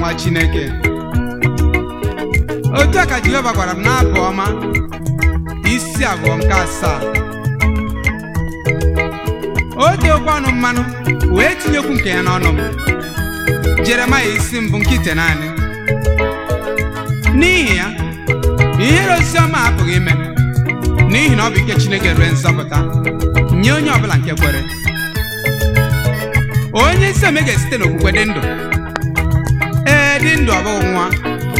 nwa chineke otu a ka jehova gwara m n'abụ ọma isi abụọ nke asaa o tee oke ọnụ mmanụ wee tinyekwu nke ya n'ọnụ m jeremaya isi mbụ nke ite naanị n'ihi ya ihere osisi ọma apụghị ime n'ihi na ọ bụ ike chineke rue nzọpụta nye onye ọbụla nke kwere onye isi ome ga-esite n'okwukwe dị ndụ ee dị ndụ ọ bụghị nwa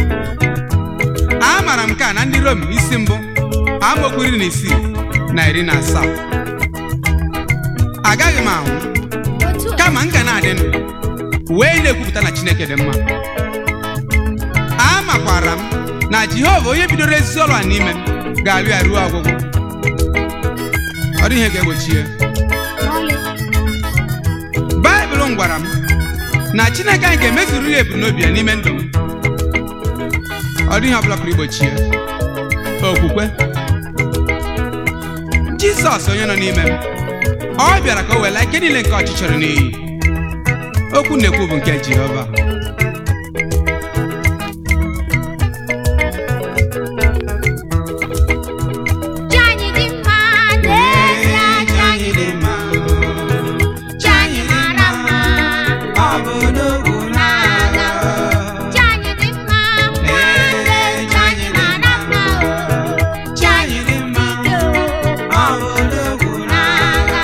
amaara m nke a na ndị rom isi mbụ amaokwu iri na isii na iri na asaa agaghị m anwụ otu a kama m ga na-adị ndụ wee na-ekwupụta na chineke dị mma amakwara m na jehova onye bidoro ezi ọrụ a n'ime m ga-alụ ya ruo ọgwụgwụ ọ dịghị ihe ga-egbochi ya n'ọlị baịbụl m gwara m na chineke anyị ga-emezuru ya ebumnobi ya n'ime ndụ m ọ dịghị ọbụla pụrụ igbochi ya okwukwe jizọs onye nọ n'ime m ọ bịara ka o wela ike niile nke ọchịchịrị n'iyi okwu na-ekwu bụ nke jehova Chi anyị dị mma n'ezie chi anyị dị mma chi anyị mara mma n'agha chi anyị dị mma nwanne chi anyị mara mma o chi anyị dị mma ike o n'agha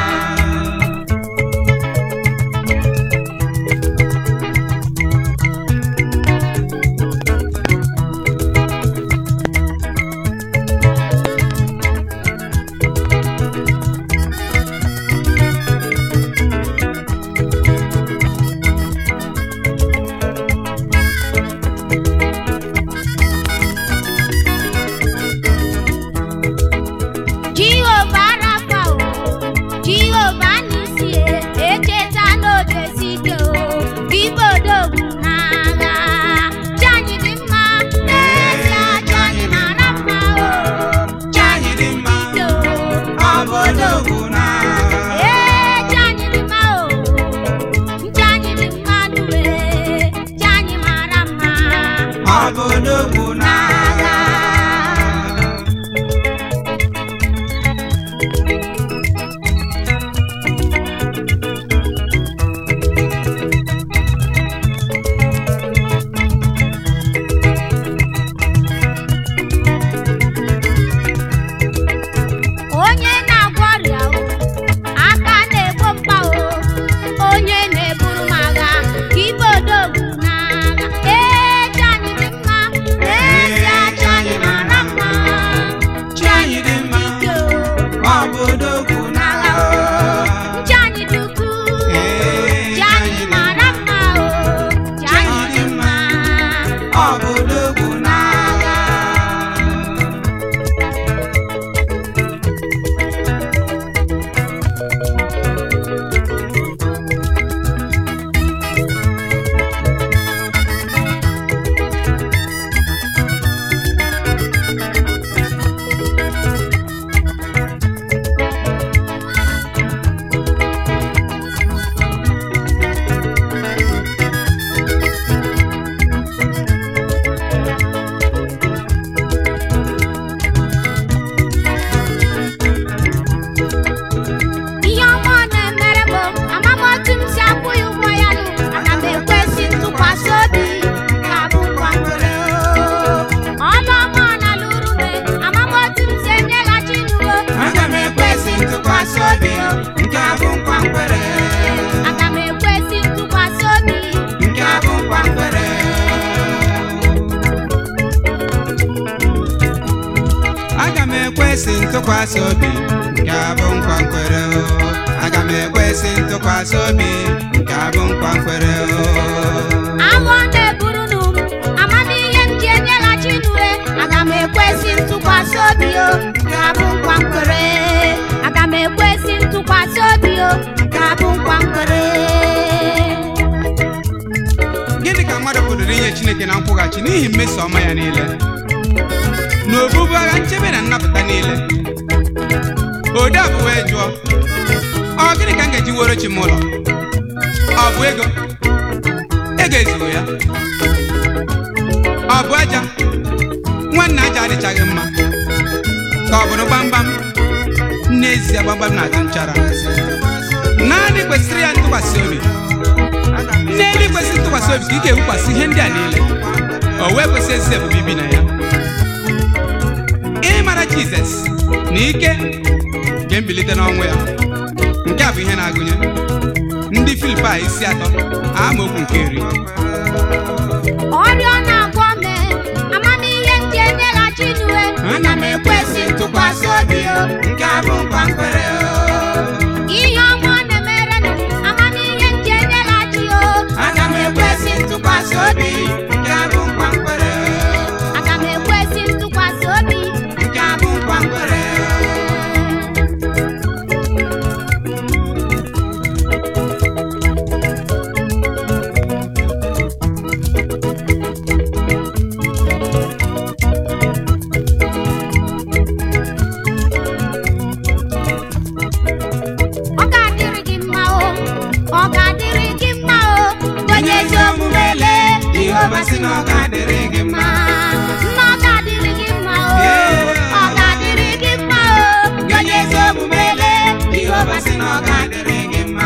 Jehova Rafa o Jehova n'isi e echeta n'oge sike o ibodogwu n'agha chi anyị dị mma n'ezie chi anyị mara mma o chi anyị dị mma ike o Obodogwu n'agha. ee chi anyị dị mma o chi anyị dị mma due chi anyị mara mma Obodogwu n'agha onye na-agwọ ọrịa o aka na-egbo mkpa o onye na-eburu m agha ka ibe odogwu n'agha ee chi anyị dị mma n'ezie chi anyị mara mma chi anyị dị mma ike o Obodogwu n'agha o chi anyị dị ukwuu chi anyị mara mma o chi anyị dị mma Obodogwu n'agha ihe ọma ọ na-emere m ama m otu m si akwụ ya ụgwọ ya nụ ana m ekwesị ntụkwasị obi ka bụ ngwa nwere ọnụ ọma ọ na-alụrụ m ama m otu m si enyeghachi n'uwe Aga m ekwesị ntụkwasị obi nke a bụ nkwa nkwere ana m ekwesị ntụkwasị obi nke a bụ nkwa nkwere Aga m ekwesị ntụkwasị obi nke a bụ nkwa nkwere o. Aga m ekwesị ntụkwasị obi nke a bụ nkwa nkwere o. agụ ọ na-eburu nụ m amamihe m ji enyeghachi n'uwe aga m ekwesị ntụkwasị obi o ka bụ nkwa nkwere aga m ekwesị ntụkwasị obi o ka bụ nkwa nkwere Gịnị ka mmadụ pụrụ inye Chineke na nkwụghachi n'ihi mmeso ọma ya niile na obubu agha nchebe na nnapụta niile ode abụ wee jụọ ọ gịnị ka m ga-eji woro chi m ụlọ ọ bụ ego e ga-ezugo ya ọ bụ aja nwanne aja adịchaghị mma ka ọ bụrụ gbamgbam n'ezie gbamgbam na-atụ nchara naanị kwesịrị ya ntụkwasị obi n'elu kwesịrị ntụkwasị obi ka ị ga-ewukwasị ihe ndị a niile o wee kwesị ezi ebube ibi na ya ịmara jizọs na ike nke mbilite n'ọnwụ ya nke a bụ ihe na-agụnye ndị filipai isi atọ amaokwu nke iri ọrịa na-agwọ me amamihe m ji enyeghachi n'uwe ana m ekwesị ntụkwasị obi o nke a bụ nkwa nkwere ihe ọma ọ na-emere m amamihe m ji enyeghachi o aga m ekwesị ntụkwasị obi nke a bụ nkwa nkwere aga m ekwesị ntụkwasị obi nke a bụ nkwa nkwere ọ ga-adịrị gị mma o ọ ga-adịrị gị mma o onye ezi omume lee Jehova sị na ọ ga-adịrị gị mma mma ọ ga-adịrị gị mma o ọ ga-adịrị gị mma o onye ezi omume lee Jehova sị na ọ ga-adịrị gị mma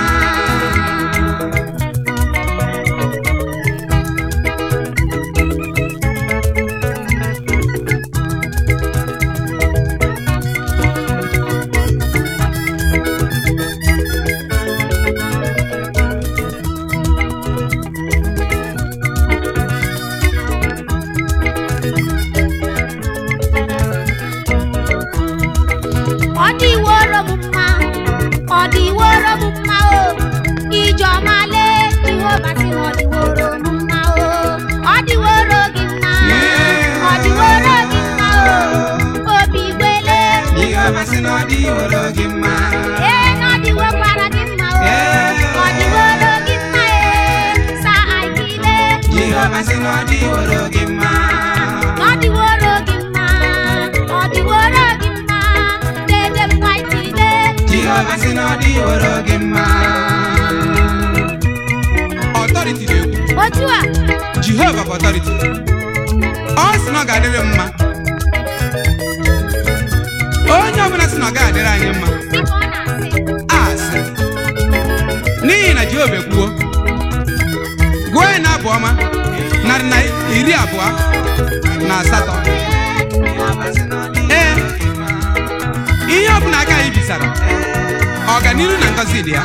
ọ dịworo m mma ọ dịworo m mma o ijeọma lee jehova sị na ọ dịworo m mma o ọ dịworo gị mma ọ dịworo gị mma o obi gbele Jehova sị na ọ dịworo gị mma ee na ọ dịwokwara gị mma o ọ dịworo gị mma ee sa aikile Jehova sị na ọ dịworo gị mma ọ dịworo gị mma ọ dịworo gị mma dede m nwaitide Jehova sị na ọ dịworo gị mma ọtọriti na-ekwu otu a Jehova bụ ọtọriti ọ sị na ọ ga-adịrị m mma onye ọbụla sị na ọ gaghị adịrị anyị mma dịka ọ na-asị asị n'ihi na Jehova ekwuo gụọ ya na abụ ọma narị na iri abụọ na asatọ ee ihe ọbụla aka anyị bisara ọganihu na ngọzi dị ya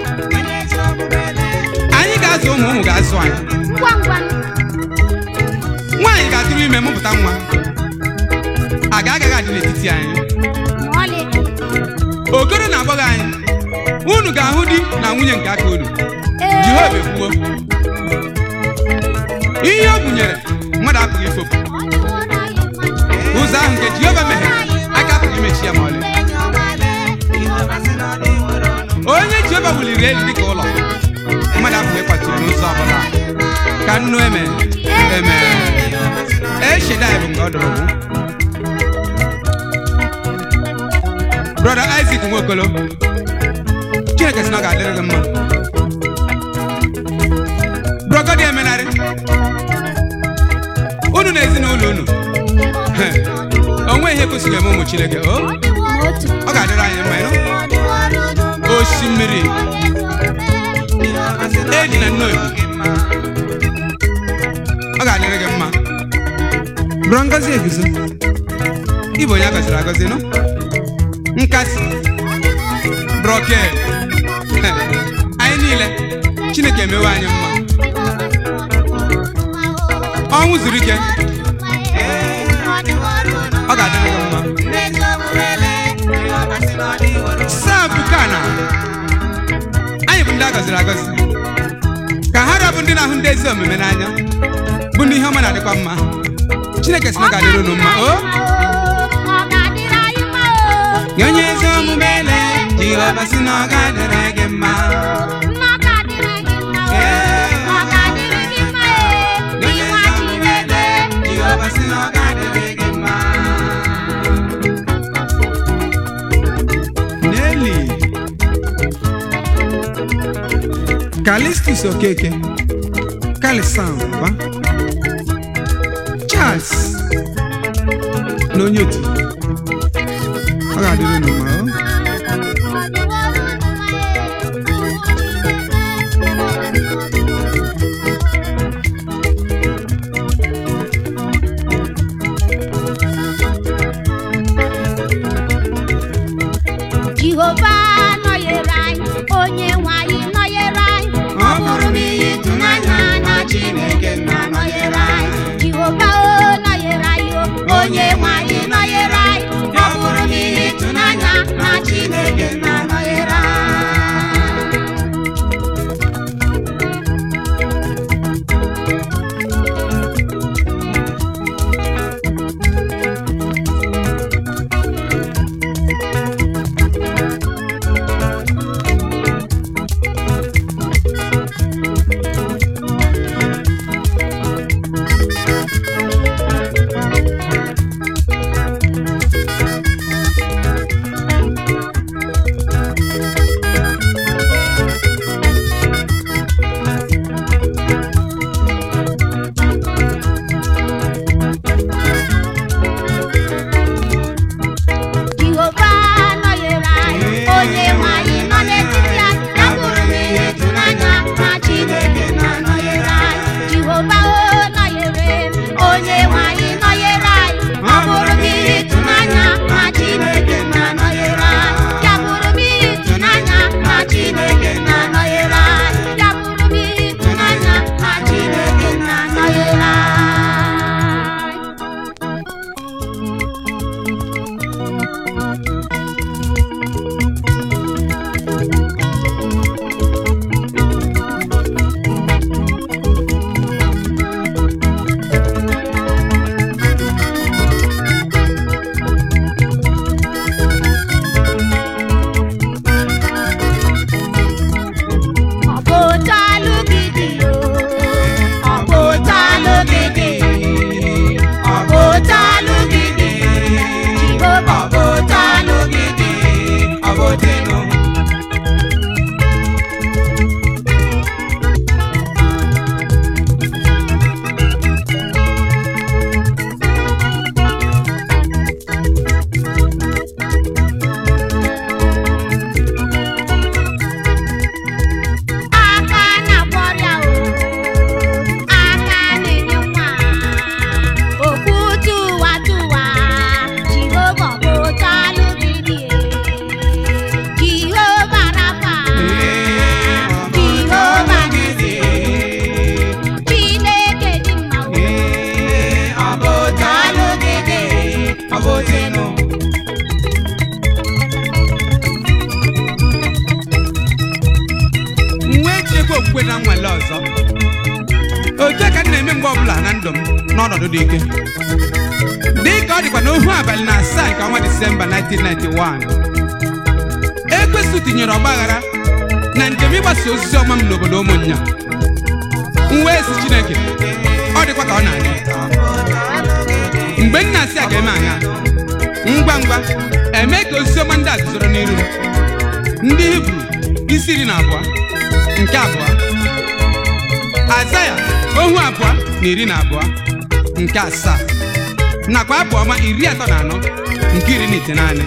anyị ga-azụ ụmụ ụmụ ga-azụ anyị ngwa ngwa nwaanyị ga-atụrụ ime mụpụta nwa a ga-agaghị adị n'etiti anyị ma ọlị okoro na agbọghọ anyị unu ga-ahụ di na nwunye nke aka unu Ee. jehova ekwuo ihe o bunyere mmadụ apụghị ifopụ Ọ dịworo anyị mma. ụzọ ahụ nke jehova meghere aka apụghị imechi ya ma ọlị onye jehova wuliri elu dịka ụlọ mmadụ apụghị ịkwatu ya n'ụzọ ọbụla ka nnu eme eme eshedai bụ nke ọ dọrọ wu brọda isak nwokolo chineke sị na ọ ga-adịrị gị mma brọgọdị emenarị unu na ezinụlọ unu he, o nweghị ihe kwesịrị eme ụmụ chineke o otu ọ ga-adịrị anyị mma ịnụ osimiri edi na nnobi ọ ga-adịrị gị mma bụrụ ngọzi eguzo ịbụ onye a gọziri agọzi nụ nkasi brọkel anyị niile chineke emewe anyị mma ọnwụ zuru ike ọ ga-adịrị gị mma saa bukana anyị bụ ndị a gọziri agọzi ka ha rabụ ndị na-ahụ ndị ezi omume n'anya bụ ndị ihe ọma na-adịkwa mma chineke sị na ọ ga-adịrị unu mma o ọ ga-adịrị anyị mma o nye onye ezi omume ele jehova sị na ọ ga-adịrị gị mma mma ọ ga-adịrị gị mma o ọ ga-adịrị gị mma e nye onye ịnwa ezi omume ele Chineke jehova sị na ọ ga-adịrị gị mma Nelly Kalistus Okeke Kalisan ba Charles na onye otu ọ ga-adịrị unu ma ọ jehova nọnyere anyị onye nwe anyị nọnyere anyị ọ bụrụ m ihe ịtụnanya na chineke nna nọnyere anyị jehova o nọnyere anyị o onye nwe anyị nọnyere anyị ọ bụrụ m ihe ịtụnanya na chineke nna nọnyere anyị jehova nọnyere anyị onye nwe anyị nọ n'etiti anyị ya bụrụ m ihe ịtụnanya na chineke na-anọnyere anyị jehova o nọnyere m onye nwe anyị nọnyere anyị ọ bụrụ m ihe ịtụnanya na chineke na-anọnyere anyị ya bụrụ m ihe ịtụnanya na chineke na-anọnyere anyị ya bụrụ m ihe ịtụnanya na chineke na-anọnyere anyị Ọ bụ otu alụ gị dị o, ọ bụ otu alụ gị dị, ọ bụ otu alụ gị dị, Jehova ọ bụ otu alụ gị dị, ọ bụ otu ịnụ. aka na-akwọrịa o aka na-enye nwa okwu tụwa tụwa jehova bụ otu alụ gị dị jehova rafa jehova nisi chineke dị mma o ọ bụ otu alụ gị dị ọ bụ otu ịnụ m wee tinyekwa okwukwe na nnwale ọzọ otu a ka m na-eme mgbe ọbụla na ndụ m n'ọnọdụ dị ike dị ka ọ dịkwa n'ohu abalị na asaa nke ọnwa disemba 1991 ekwesị tinyere ọgbaghara na njem ịgbasa ozizi ọma m n'obodo ụmụnya m wee si chineke ọ dịkwa ka ọ na-adị mgbe m na-asị a ga-eme anya ngwa ngwa eme ka ozizi ọma ndị a guzoro n'iru m ndị hibru isi iri na abụọ nke abụọ azaya ohu abụọ na iri na abụọ nke asaa nakwa abụ ọma iri atọ na anọ nke iri na itenaanị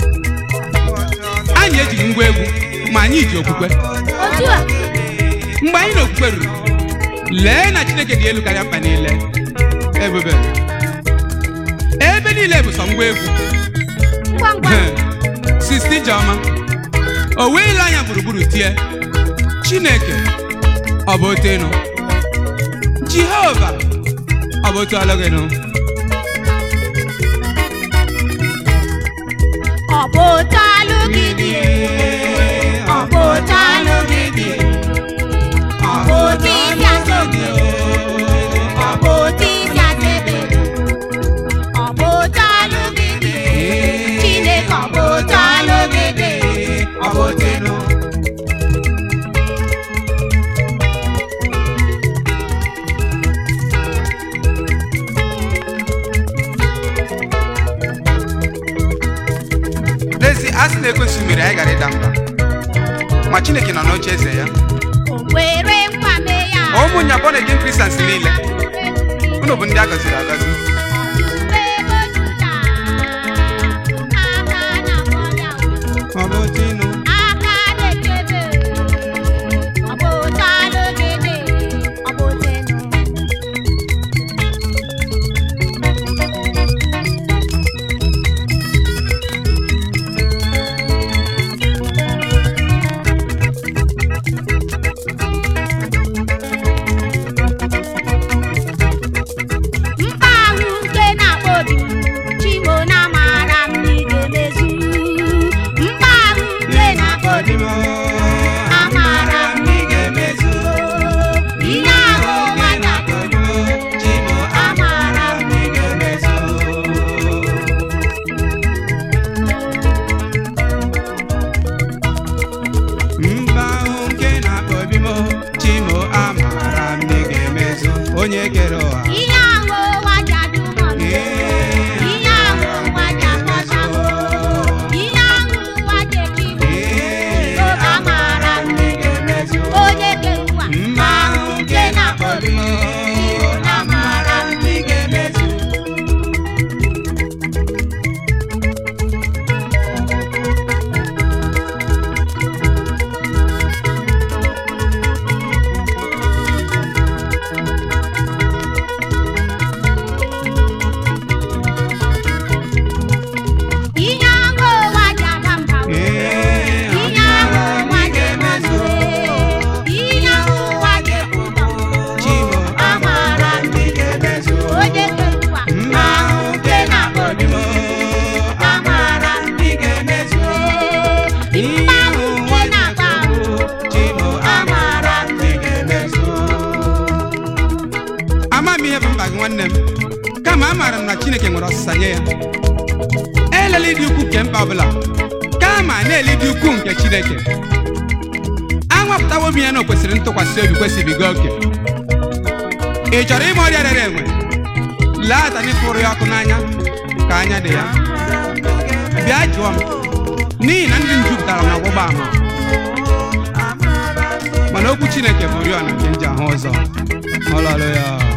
anyị ejighị ngwa egwu ma anyị ji okwukwe otu a mgbe anyị na okwukwe ruru lee na chineke dị elu karịa mkpa niile ebube ebe niile bụ sọ ngwa egwu ngwa ngwa sisti Ijeọma o wee ile anya gburugburu tie Chineke ọ bụ otu ịnụ Jehova ọ bụ otu ọlụ gị nụ ọ bụ otu alụ gị dị ọ bụ otu alụ gị dị ọ bụ otu isi asa obi ọ bụ otu isi asa ebe ọ bụ otu alụ gị dị Chineke ọ bụ otu alụ gị dị ọ bụ otu ịnụ n'ezi a sị na ekwesị mere anyị gara ịda mba ma Chineke nọ n'oche eze ya o kwere nkwa mee ya ụmụ nyabọ na-ege kristians niile unu bụ ndị a gọziri agọzi ọ bụ tinu mkpa ahụ nke na-akpọ obi chimo na amara m na ị ga-emezu mkpa ahụ nke na-akpọ obi amara m na ị ga-emezu ihe ahụ ụwa na-akpọ chimo amara m na ị ga-emezu mba ahụ nke na-akpọ obi m chimo amara m na ị ga-emezu onye kere ụwa ihe ahụ ụwa ji adị ụmụ m ihe ahụ ụwa ji akpọta m ihe ahụ ụwa ji eji m oge amara m na ị ga-emezu onye kere ụwa mba ahụ nke na-akpọ obi m amara m na ị ga-emezu ihe ahụ ụwa ji aba mba Ee, ihe ahụ ụwa ji emezu ihe ahụ ụwa ji ekwutọ chimo amara m na ị ga-emezu onye kere ụwa mba ahụ nke na-akpọ obi m amara m na ị ga-emezu mkpa ahụ nke na-agba ahụ chimo amara m na ị ga-emezu ama m ihe bụ mkpa gị nwanne m kama amaara m na chineke nwere ọsịsa nye ya elela ịdị ukwu nke mkpa ọbụla kama na-ele ịdị ukwu nke chineke anwapụtawo m ya na o kwesịrị ntụkwasị obi kwesịbiga oke ị chọrọ ime ọrịa rere enwe lee atani fụrụ ya ọkụ n'anya ka anya dị ya bịa jụọ m n'ihi na ndị m jupụtara na ọgbụgba ama mana okwu chineke bụ oriọna nke m ji ahụ ụzọ ọlọlụ ya